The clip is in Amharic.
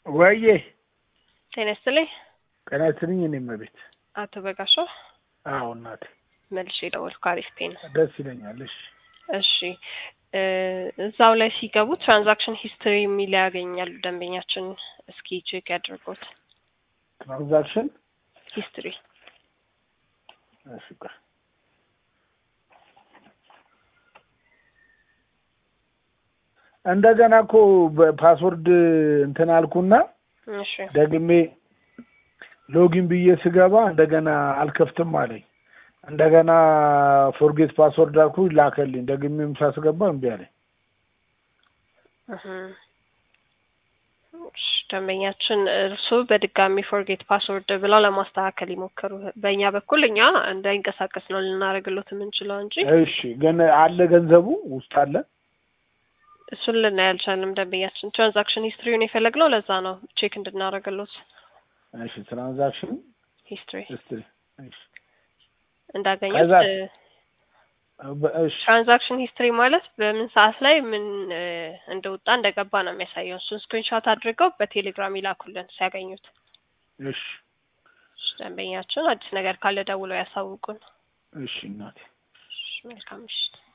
ወዬ ጤና ይስጥልኝ ጤና ይስጥልኝ። እኔም ቤት አቶ በጋሻው አዎ፣ እናቴ መልሼ የደወልኩ አሪፍ ፔን ደስ ይለኛል። እሺ እሺ እ እዛው ላይ ሲገቡ ትራንዛክሽን ሂስትሪ የሚል ያገኛሉ ደንበኛችን። እስኪ ቼክ ያድርጉት ትራንዛክሽን ሂስትሪ። እሺ ቆይ እንደገና እኮ በፓስወርድ እንትን አልኩና እሺ ደግሜ ሎጊን ብዬ ስገባ እንደገና አልከፍትም አለኝ። እንደገና ፎርጌት ፓስወርድ አልኩ ላከልኝ። ደግሜም ሳስገባ እምቢ አለኝ። እህ እሺ፣ ደንበኛችን እርሱ በድጋሚ ፎርጌት ፓስወርድ ብለው ለማስተካከል ይሞክሩ። በእኛ በኩል እኛ እንዳይንቀሳቀስ ነው ልናደርግሎት የምንችለው እንጂ እሺ ግን አለ ገንዘቡ ውስጥ አለ። እሱን ልናይ አልቻልንም። ደንበኛችን ትራንዛክሽን ሂስትሪውን የፈለግነው ለዛ ነው ቼክ እንድናደርግሎት እሺ ትራንዛክሽን ሂስትሪ ሂስትሪ እሺ እንዳገኙት ከዛ- እ በ- እሺ ትራንዛክሽን ሂስትሪ ማለት በምን ሰዓት ላይ ምን እ እንደወጣ እንደገባ ነው የሚያሳየው። እሱን ስክሪንሾት አድርገው በቴሌግራም ይላኩልን ሲያገኙት። እሺ እሺ፣ ደንበኛችን አዲስ ነገር ካለ ደውለው ያሳውቁን። እሺ እናቴ እሺ፣ መልካም ምሽት።